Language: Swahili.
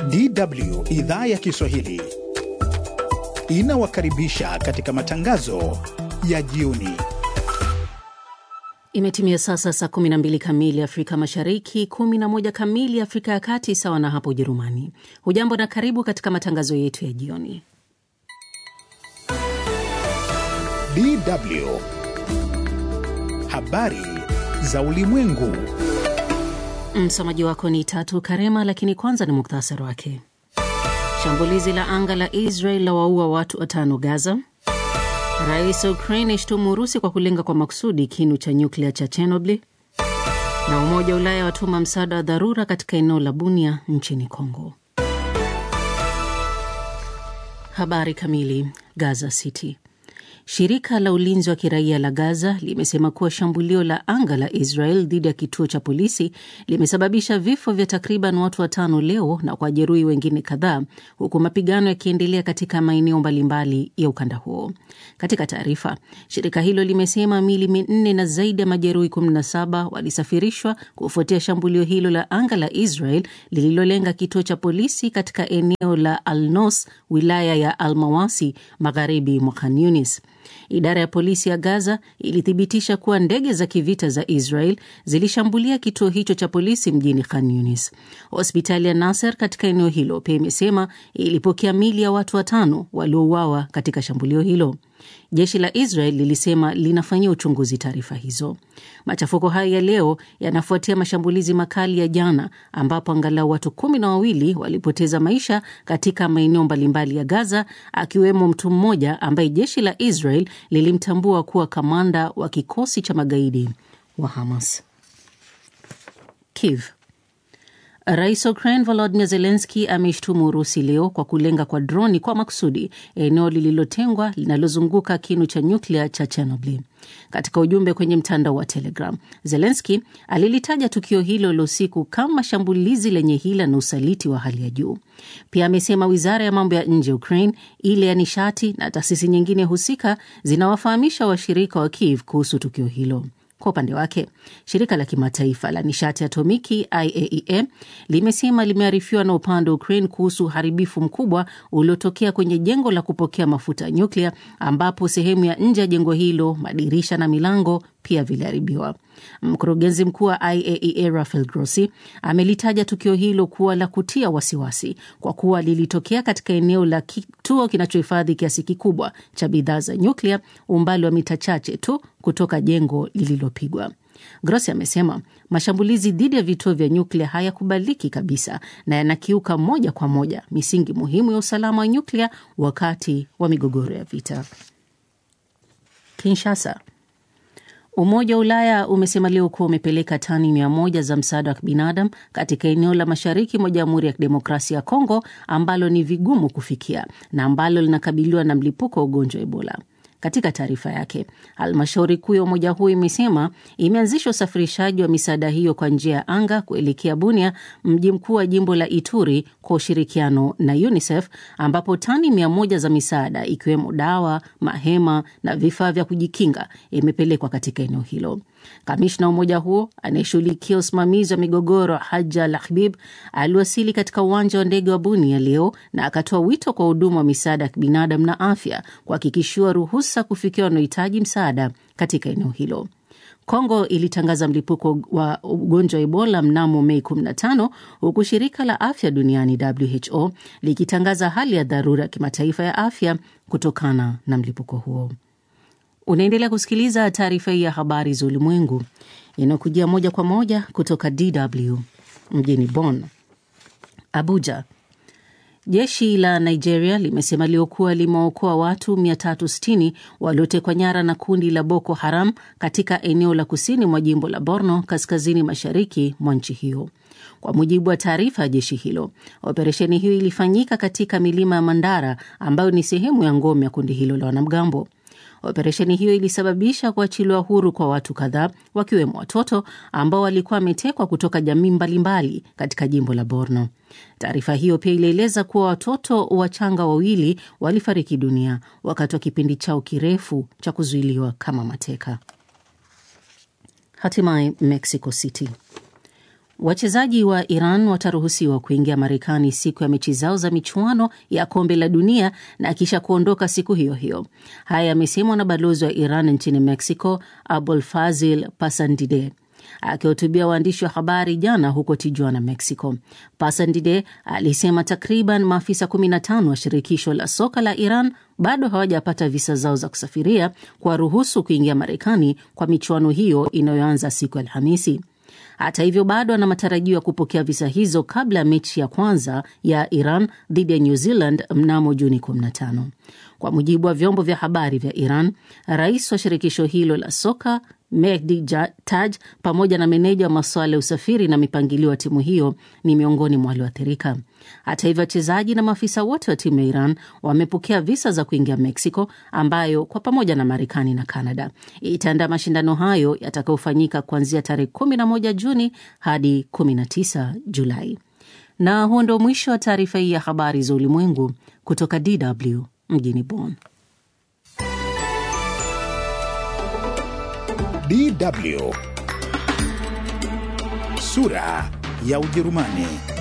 DW idhaa ya Kiswahili inawakaribisha katika matangazo ya jioni. Imetimia sasa saa 12 kamili Afrika Mashariki, 11 kamili Afrika ya Kati, sawa na hapo Ujerumani. Hujambo na karibu katika matangazo yetu ya jioni. DW habari za ulimwengu. Msomaji wako ni Tatu Karema, lakini kwanza ni muktasari wake. Shambulizi la anga la Israel la waua watu watano Gaza. Rais wa Ukraine ashtumu Urusi kwa kulenga kwa makusudi kinu cha nyuklia cha Chernobyl, na Umoja wa Ulaya watuma msaada wa dharura katika eneo la Bunia nchini Kongo. Habari kamili. Gaza City. Shirika la ulinzi wa kiraia la Gaza limesema kuwa shambulio la anga la Israel dhidi ya kituo cha polisi limesababisha vifo vya takriban watu watano leo na kuwajeruhi wengine kadhaa, huku mapigano yakiendelea katika maeneo mbalimbali ya ukanda huo. Katika taarifa, shirika hilo limesema miili minne na zaidi ya majeruhi 17 walisafirishwa kufuatia shambulio hilo la anga la Israel lililolenga kituo cha polisi katika eneo la Alnos, wilaya ya Almawasi, magharibi mwa Khan Yunis. Idara ya polisi ya Gaza ilithibitisha kuwa ndege za kivita za Israel zilishambulia kituo hicho cha polisi mjini Khan Yunis. Hospitali ya Nasser katika eneo hilo pia imesema ilipokea mili ya watu watano waliouawa katika shambulio hilo. Jeshi la Israel lilisema linafanyia uchunguzi taarifa hizo. Machafuko hayo ya leo yanafuatia mashambulizi makali ya jana, ambapo angalau watu kumi na wawili walipoteza maisha katika maeneo mbalimbali ya Gaza, akiwemo mtu mmoja ambaye jeshi la Israel lilimtambua kuwa kamanda wa kikosi cha magaidi wa Hamas. Kiev. Rais wa Ukraine Volodymyr Zelensky ameshtumu Urusi leo kwa kulenga kwa droni kwa makusudi eneo lililotengwa linalozunguka kinu cha nyuklia cha Chernobyl. Katika ujumbe kwenye mtandao wa Telegram, Zelensky alilitaja tukio hilo la usiku kama shambulizi lenye hila na usaliti wa hali ya juu. Pia amesema wizara ya mambo ya nje ya Ukraine, ile ya nishati na taasisi nyingine husika zinawafahamisha washirika wa Kiev kuhusu tukio hilo. Kwa upande wake shirika la kimataifa la nishati atomiki IAEA limesema limearifiwa na upande wa Ukraine kuhusu uharibifu mkubwa uliotokea kwenye jengo la kupokea mafuta ya nyuklia, ambapo sehemu ya nje ya jengo hilo, madirisha na milango pia viliharibiwa. Mkurugenzi mkuu wa IAEA Rafael Grossi amelitaja tukio hilo kuwa la kutia wasiwasi kwa kuwa lilitokea katika eneo la kituo kinachohifadhi kiasi kikubwa cha bidhaa za nyuklia, umbali wa mita chache tu kutoka jengo lililopigwa. Grossi amesema mashambulizi dhidi ya vituo vya nyuklia hayakubaliki kabisa na yanakiuka moja kwa moja misingi muhimu ya usalama wa nyuklia wakati wa migogoro ya vita. Kinshasa. Umoja wa Ulaya umesema leo kuwa umepeleka tani mia moja za msaada wa kibinadamu katika eneo la mashariki mwa Jamhuri ya Kidemokrasia ya Kongo ambalo ni vigumu kufikia na ambalo linakabiliwa na mlipuko wa ugonjwa wa Ebola. Katika taarifa yake, halmashauri kuu ya umoja huo imesema imeanzisha usafirishaji wa misaada hiyo kwa njia ya anga kuelekea Bunia, mji mkuu wa jimbo la Ituri, kwa ushirikiano na UNICEF, ambapo tani mia moja za misaada ikiwemo dawa, mahema na vifaa vya kujikinga imepelekwa katika eneo hilo. Kamishna wa umoja huo anayeshughulikia usimamizi wa migogoro Haja Lahbib aliwasili katika uwanja wa ndege wa Bunia leo na akatoa wito kwa huduma wa misaada ya kibinadamu na afya kuhakikishiwa ruhusa kufikia wanaohitaji msaada katika eneo hilo. Kongo ilitangaza mlipuko wa ugonjwa wa Ebola mnamo Mei 15 huku shirika la afya duniani WHO likitangaza hali ya dharura ya kimataifa ya afya kutokana na mlipuko huo. Unaendelea kusikiliza taarifa hii ya habari za ulimwengu inayokujia moja kwa moja kutoka DW mjini Bonn. Abuja. Jeshi la Nigeria limesema leo kuwa limeokoa watu 360 waliotekwa nyara na kundi la Boko Haram katika eneo la kusini mwa jimbo la Borno, kaskazini mashariki mwa nchi hiyo. Kwa mujibu wa taarifa ya jeshi hilo, operesheni hiyo ilifanyika katika milima ya Mandara ambayo ni sehemu ya ngome ya kundi hilo la wanamgambo. Operesheni hiyo ilisababisha kuachiliwa huru kwa watu kadhaa wakiwemo watoto ambao walikuwa wametekwa kutoka jamii mbalimbali katika jimbo la Borno. Taarifa hiyo pia ilieleza kuwa watoto wachanga wawili walifariki dunia wakati wa kipindi chao kirefu cha kuzuiliwa kama mateka. Hatimaye Mexico City Wachezaji wa Iran wataruhusiwa kuingia Marekani siku ya mechi zao za michuano ya kombe la dunia na kisha kuondoka siku hiyo hiyo. Haya yamesemwa na balozi wa Iran nchini Mexico, Abul Fazil Pasandide akihutubia waandishi wa habari jana huko Tijuana, Mexico. Pasandide alisema takriban maafisa 15 wa shirikisho la soka la Iran bado hawajapata visa zao za kusafiria kuwaruhusu kuingia Marekani kwa michuano hiyo inayoanza siku ya Alhamisi. Hata hivyo bado ana matarajio ya kupokea visa hizo kabla ya mechi ya kwanza ya Iran dhidi ya New Zealand mnamo Juni 15. Kwa mujibu wa vyombo vya habari vya Iran, rais wa shirikisho hilo la soka Mehdi Taj pamoja na meneja wa masuala ya usafiri na mipangilio wa timu hiyo ni miongoni mwa walioathirika. Hata hivyo, wachezaji na maafisa wote wa timu ya Iran wamepokea visa za kuingia Mexico, ambayo kwa pamoja na Marekani na Canada itaandaa mashindano hayo yatakayofanyika kuanzia tarehe 11 Juni hadi 19 Julai. Na huo ndio mwisho wa taarifa hii ya habari za ulimwengu kutoka DW mjini Bonn. DW sura ya Ujerumani.